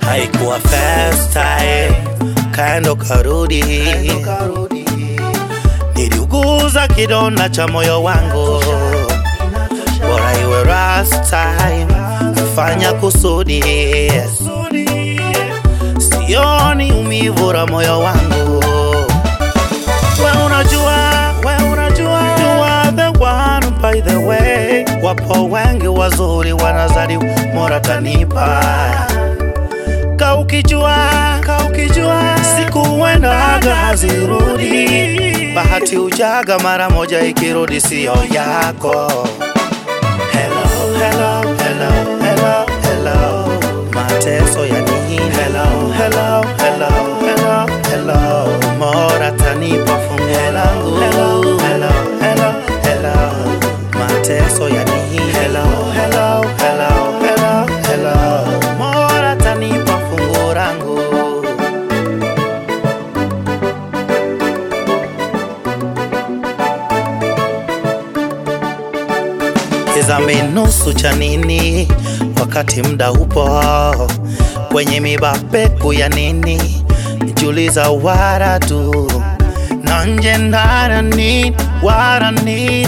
haikuwa first time, kaendo karudi, niliuguza kidonda cha moyo wangu, bora iwe last time, fanya kusudi, sioni umivu la moyo wangu. We unajua, we unajua, you are the one by the way. Wapo wengi wazuri wanazaliwa, Mola kanipa ka ukijua, ka ukijua, siku huendaga hazirudi, bahati ujaga mara moja, ikirudi siyo yako. Hello, hello, hello, hello, hello, mateso ya nini? Hello, hello, hello, hello, hello, Mola tanipa fungu langu. Hello, hello, hello, hello, mateso ya nini? Hello, hello, hello, hello, hello, Mola tanipa fungu langu. Tizame nusu cha nini wakati mda upo kwenye mibapeku ya nini nijuliza wara tu na nje ndani wara ni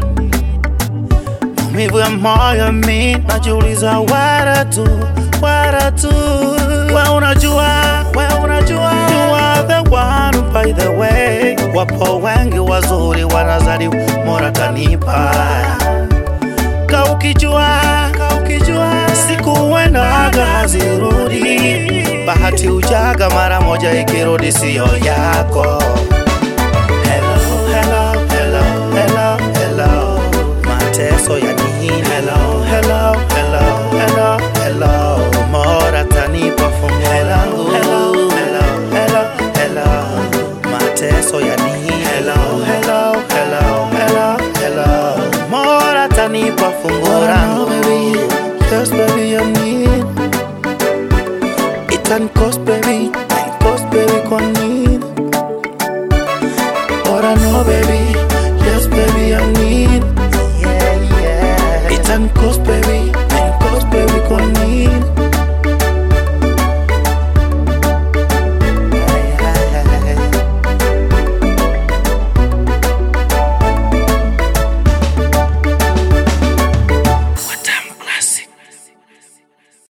maumivu ya moyo mi najuliza wara tu wara tu we unajua we unajua you are the one by the way wapo wengi wazuri wanazaliwa Mola kanipa ka ukijua, ka ukijua, siku huendaga hazirudi, bahati ujaga mara moja, ikirudi siyo yako. Hello, hello, hello, hello, hello, mateso ya nini? Hello, hello, hello, hello, hello, Mola tanipa fungu langu. Hello, hello, hello, hello, mateso ya nini? Hello, hello, hello, hello, hello, Mola tanipa fungu langu. baby, yes baby I need it and cost baby, it cost baby kwa nini? But I know baby, yes baby I need yeah, yeah. it and cost